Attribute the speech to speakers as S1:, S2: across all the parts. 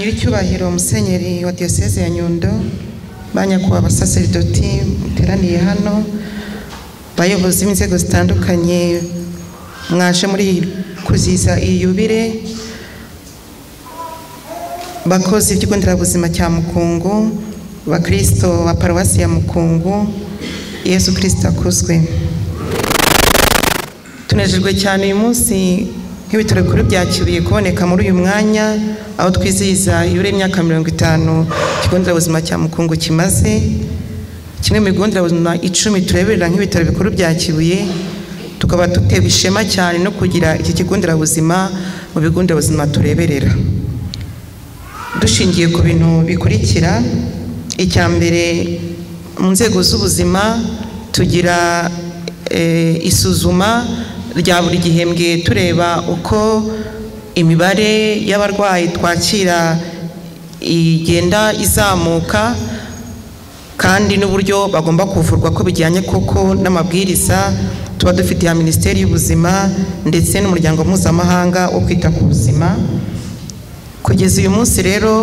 S1: nyiricyubahiro musenyeri wa diyoseze ya nyundo ba nyakubahwa abasaseridoti muteraniye hano bayobozi b'inzego zitandukanye mwaje muri kuziza iyi yubire bakozi b'ikigo nderabuzima cya mukungu bakristo ba paruwasi ya mukungu yesu kirisito akuzwe tunejejwe cyane uyu munsi nk'ibitaro bikuru bya kibuye kuboneka muri uyu mwanya aho twizihiza ibiro y'imyaka mirongo itanu ikigo nderabuzima cya mukungu kimaze kimwe mu bigo nderabuzima icumi tureberera nk'ibitaro bikuru bya kibuye tukaba dutewe ishema cyane no kugira iki kigo nderabuzima mu bigo nderabuzima tureberera dushingiye ku bintu bikurikira icya mbere mu nzego z'ubuzima tugira eh, isuzuma rya buri gihembwe tureba uko imibare y'abarwayi twakira igenda izamuka kandi n'uburyo bagomba kuvurwa ko bijyanye koko n'amabwiriza tuba dufite ya minisiteri y'ubuzima ndetse n'umuryango mpuzamahanga wo kwita ku buzima kugeza uyu munsi rero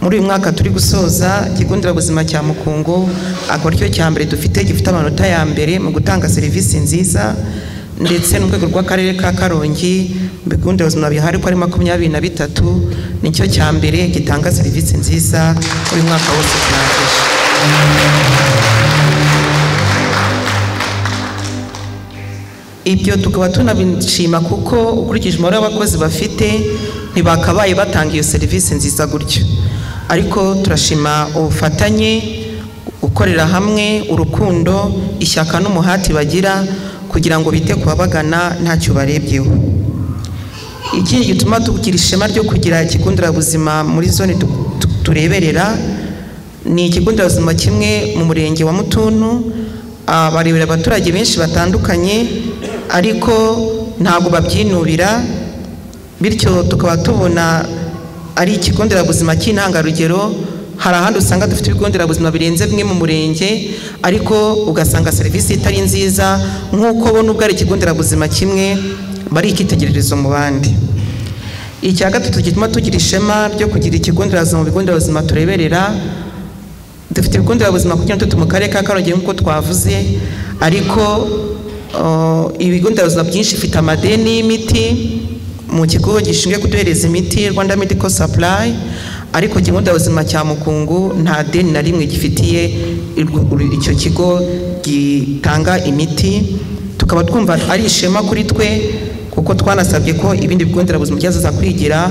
S1: muri uyu mwaka turi gusoza ikigo nderabuzima cya mukungu akaba aricyo cya mbere dufite gifite amanota ya mbere mu gutanga serivisi nziza ndetse n'urwego rw'akarere ka karongi mu bigo nderabuzima bihari ko ari makumyabiri na bitatu nicyo cya mbere gitanga serivisi nziza muri uyu mwaka wose turangije ibyo tukaba tunabishima kuko ukurikije umubare w'abakozi bafite ntibakabaye batanga iyo serivisi nziza gutyo ariko turashima ubufatanye gukorera hamwe urukundo ishyaka n'umuhati bagira kugira ngo bite ku babagana ntacyo barebyeho ikindi gituma tugira ishema ryo kugira ikigo nderabuzima muri zone tu- tu- tureberera ni ikigo nderabuzima kimwe mu murenge wa mutuntu ah, barebera abaturage benshi batandukanye ariko ntabwo babyinubira bityo tukaba tubona ari ikigo nderabuzima cy'intangarugero hari ahandi usanga dufite ibigo nderabuzima birenze bimwe mu murenge ariko ugasanga serivisi itari nziza nk'uko bo n'ubwo ari ikigo nderabuzima kimwe bari icyitegererezo mu bandi icya gatatu gituma tugira ishema ryo kugira ikigo nderabuzima mu bigo nderabuzima tureberera dufite ibigo nderabuzima kugira ngo mu karere ka karongi nk'uko twavuze ariko uh, ibigo nderabuzima byinshi bifite amadeni y'imiti mu kigo gishinzwe kuduhereza imiti rwanda medical supply ariko ikigo nderabuzima cya mukungu nta deni na rimwe gifitiye irwo- uru- icyo kigo gitanga imiti tukaba twumva ari ishema kuri twe kuko twanasabye ko ibindi bigo nderabuzima byazaza kwigira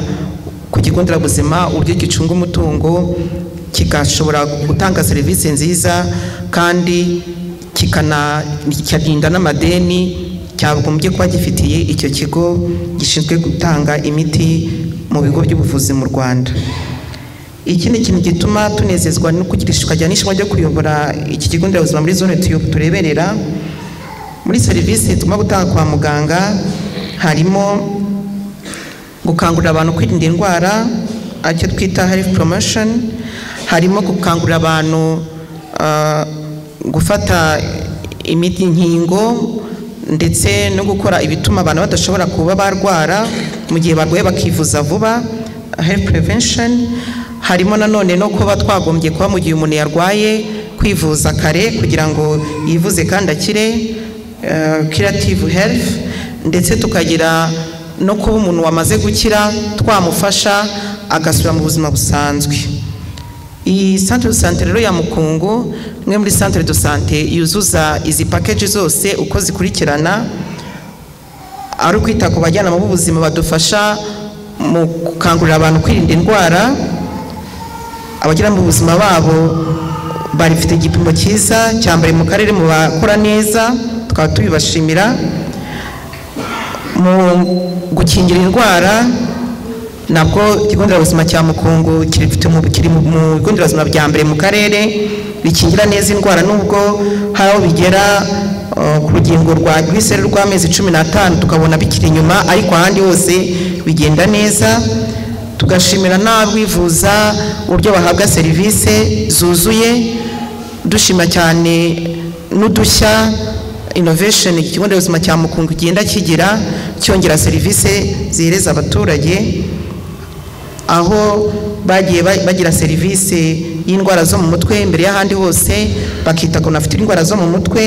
S1: ku kigo nderabuzima uburyo gicunga umutungo kigashobora gutanga serivisi nziza kandi kikana- kikarinda n'amadeni cyagombye kuba gifitiye icyo kigo gishinzwe gutanga imiti mu bigo by'ubuvuzi mu rwanda ikindi kintu gituma tunezezwa no kugira tukajya n'ishema ryo kuyobora iki kigo nderabuzima muri zone tuyo- tureberera muri serivisi tugomba gutanga kwa muganga harimo gukangurira abantu kwirinda indwara aricyo twita health promotion harimo gukangurira abantu ah, gufata imiti inkingo ndetse no gukora ibituma abantu badashobora kuba barwara mu gihe barwaye bakivuza vuba health prevention harimo nanone no kuba twagombye kuba mu gihe umuntu yarwaye kwivuza kare kugira ngo yivuze kandi akire eh, curative health ndetse tukagira no kuba umuntu wamaze gukira twamufasha agasubira mu buzima busanzwe iyi santire de sante rero ya mukungu imwe muri santire de sante yuzuza izi pakeji zose uko zikurikirana ari ukwita ku bajyanama b'ubuzima badufasha mu gukangurira abantu kwirinda indwara abagiramo ubuzima babo bafite igipimo cyiza cya mbere mu karere mu bakora neza tukaba tubibashimira mu gukingira indwara nabwo ikigo nderabuzima cya mukungu kirifite mu kiri mu mu bigo nderabuzima bya mbere mu karere bikingira neza indwara nubwo hari aho bigera uh, ku rugingo rwa rw'iseru rw'amezi cumi n'atanu tukabona bikiri inyuma ariko ahandi hose bigenda neza tugashimira n'abwivuza uburyo bahabwa serivisi zuzuye dushima cyane n'udushya innovation ikigo nderabuzima cya mukungu kigenda kigira cyongera serivisi zihereza abaturage aho bagiye ba- bagira serivisi y'indwara zo mu mutwe mbere y'ahandi hose bakita ku bantu bafite indwara zo mu mutwe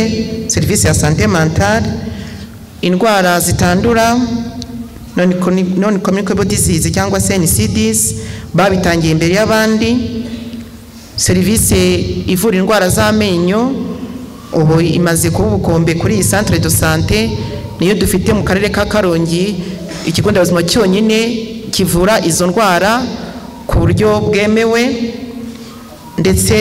S1: serivisi ya sante mentale indwara zitandura non communicable disease cyangwa se NCDs babitangiye imbere y'abandi serivisi ivura indwara z'amenyo ubu imaze kuba ubukombe kuri iyi centre de sante niyo dufite mu karere ka karongi ikigo nderabuzima cyonyine kivura izo ndwara ku buryo bwemewe ndetse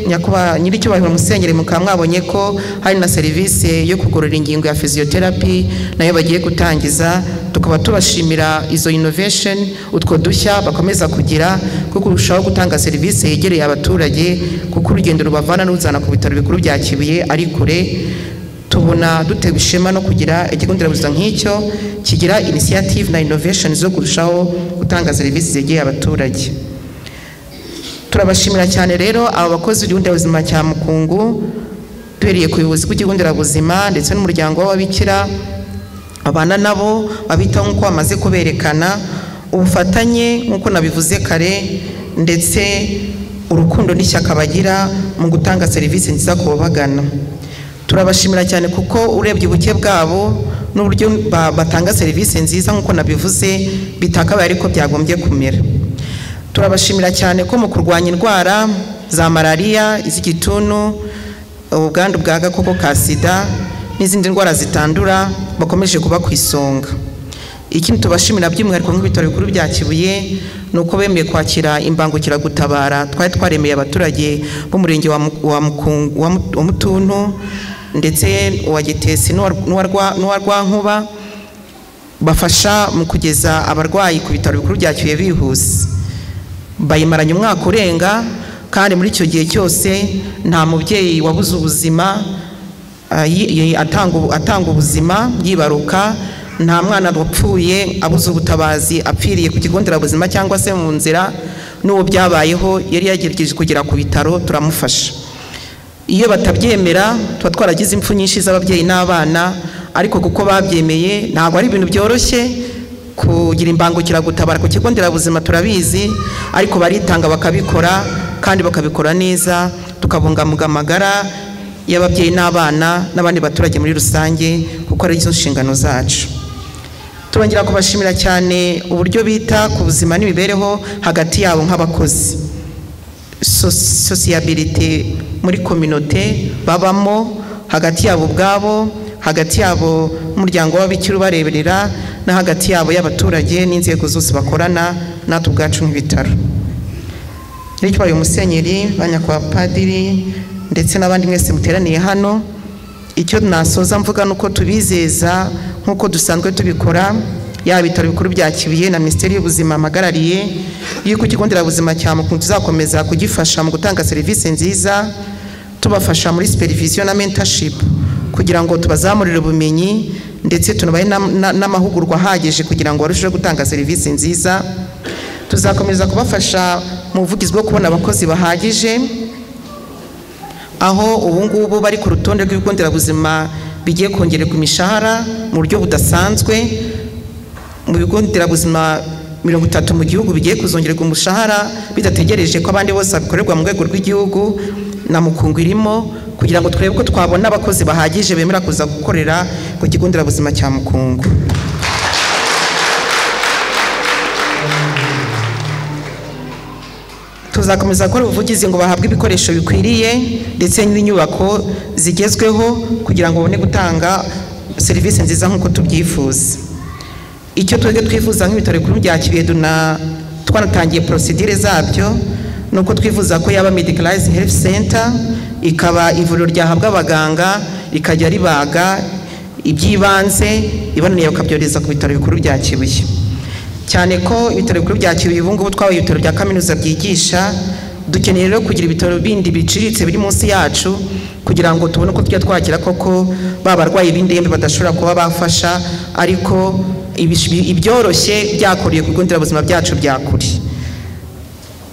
S1: nyakubahwa nyir'icyubahiro musenyeri mukaba mwabonye ko hari na serivisi yo kugorora ingingo ya physiotherapy nayo bagiye gutangiza tukaba tubashimira izo innovation utwo dushya bakomeza kugira kuko kurushaho gutanga serivisi yegereye abaturage kuko urugendo rubavana n'uruzana ku bitaro bikuru bya kibuye ari kure tubona dutewe ishema no kugira ikigo nderabuzima nk'icyo kigira initiative na innovation zo kurushaho gutanga serivisi zegereye abaturage turabashimira cyane rero aba bakozi b'ikigo nderabuzima cya mukungu duhereye ku buyobozi bw'ikigo nderabuzima ndetse n'umuryango w'ababikira abana nabo babitaho nk'uko bamaze kuberekana ubufatanye nk'uko nabivuze kare ndetse urukundo n'ishyaka bagira mu gutanga serivisi nziza ku babagana turabashimira cyane kuko urebye ubuke bwabo n'uburyo ba- batanga serivisi nziza nk'uko nabivuze bitakabaye ariko byagombye kumera turabashimira cyane ko mu kurwanya indwara za malariya iz'igituntu ubwandu bwa gakoko ka sida n'izindi ndwara zitandura bakomeje kuba ku isonga ikindi tubashimira by'umwihariko nk'ibitaro bikuru bya kibuye ni uko bemeye kwakira imbangukiragutabara twari twaremeye abaturage b'umurenge wa Mu- wa Mukungu- wa Mu- wa mutuntu ndetse uwa gitesi n'uwa- n'uwa Rwa- n'uwa rwankuba bafasha mu kugeza abarwayi ku bitaro bikuru bya kibuye bihuse bayimaranye umwaka urenga kandi muri icyo gihe cyose nta mubyeyi wabuze ubuzima ah, yi- yi- atanga ubu- atanga ubuzima yibaruka nta mwana wapfuye abuze ubutabazi apfiriye ku kigo nderabuzima cyangwa se mu nzira n'uwo byabayeho yari yagerageje kugera ku bitaro turamufasha iyo batabyemera tuba twaragize impfu nyinshi z'ababyeyi n'abana ariko kuko babyemeye ntabwo ari ibintu byoroshye kugira imbangukiragutabara ku kigo nderabuzima turabizi ariko baritanga bakabikora kandi bakabikora neza tukabungabunga amagara y'ababyeyi n'abana n'abandi baturage muri rusange kuko ari zo nshingano zacu turongera kubashimira cyane uburyo bita ku buzima n'imibereho hagati yabo nk'abakozi sosi- sosiyabilite muri kominote babamo hagati yabo ubwabo hagati yabo n'umuryango w'ababikira ubareberera no hagati yabo y'abaturage n'inzego zose bakorana natwe ubwacu nk'ibitaro n'icyo uyu musenyeri ba nyakubahwa padiri ndetse n'abandi mwese muteraniye hano icyo nasoza mvuga ni uko tubizeza nk'uko dusanzwe tubikora yaba ibitaro bikuru bya kibuye na minisiteri y'ubuzima mpagarariye y'uko ikigo nderabuzima cya mukuntu tuzakomeza kugifasha mu gutanga serivisi nziza tubafasha muri supervision na mentorship kugira ngo tubazamurire ubumenyi ndetse tunabahe n'am- na- n'amahugurwa ahagije kugira ngo barusheho gutanga serivisi nziza tuzakomeza kubafasha mu buvugizi bwo kubona abakozi bahagije aho ubu ngubu bari ku rutonde rw'ibigo nderabuzima bigiye kongererwa imishahara mu buryo budasanzwe mu bigo nderabuzima mirongo itatu mu gihugu bigiye kuzongererwa umushahara bidategereje ko abandi bose babikorerwa mu rwego rw'igihugu na mukungu irimo kugira ngo turebe ko twabona abakozi bahagije bemera kuza gukorera ku kigo nderabuzima cya mukungu tuzakomeza gukora ubuvugizi ngo bahabwe ibikoresho bikwiriye ndetse n'inyubako zigezweho kugira ngo babone gutanga serivisi nziza nk'uko tubyifuza icyo twebwe twifuza nk'ibitaro bikuru bya kibuye na twanatangiye porosidire zabyo ni uko twifuza ko yaba medicalized health center ikaba ivuriro ryahabwa abaganga rikajya ribaga iby'ibanze ibananiye bakabyohereza ku bitaro bikuru bya kibuye cyane ko ibitaro bikuru bya kibuye ubu ngubu twabaye ibitaro bya kaminuza byigisha dukeneye rero kugira ibitaro bindi biciriritse biri munsi yacu kugira ngo tubone uko tujya twakira koko ba barwayi b'indembe badashobora kuba bafasha ariko ibish- ibyoroshye byakuriye ku bigo nderabuzima byacu bya kure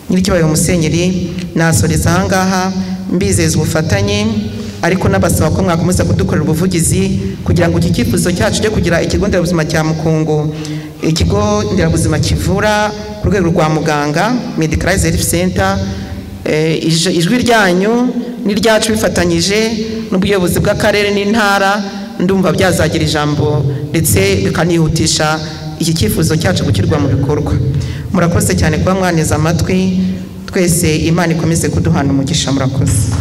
S1: nyirikibaye umusenyeri nasoreza ahangaha mbizeza ubufatanye ariko nabasaba ko mwakomeza kudukorera ubuvugizi kugira ngo iki cyifuzo cyacu cyo kugira ikigo nderabuzima cya mukungu ikigo nderabuzima kivura ku rwego rwa muganga medicalized health center eh, ij- ijwi ryanyu n'iryacu bifatanyije n'ubuyobozi bw'akarere n'intara ndumva byazagira ijambo ndetse bikanihutisha iki cyifuzo cyacu gushyirwa mu bikorwa murakoze cyane kuba mwaniza amatwi twese imana ikomeze kuduhana umugisha murakoze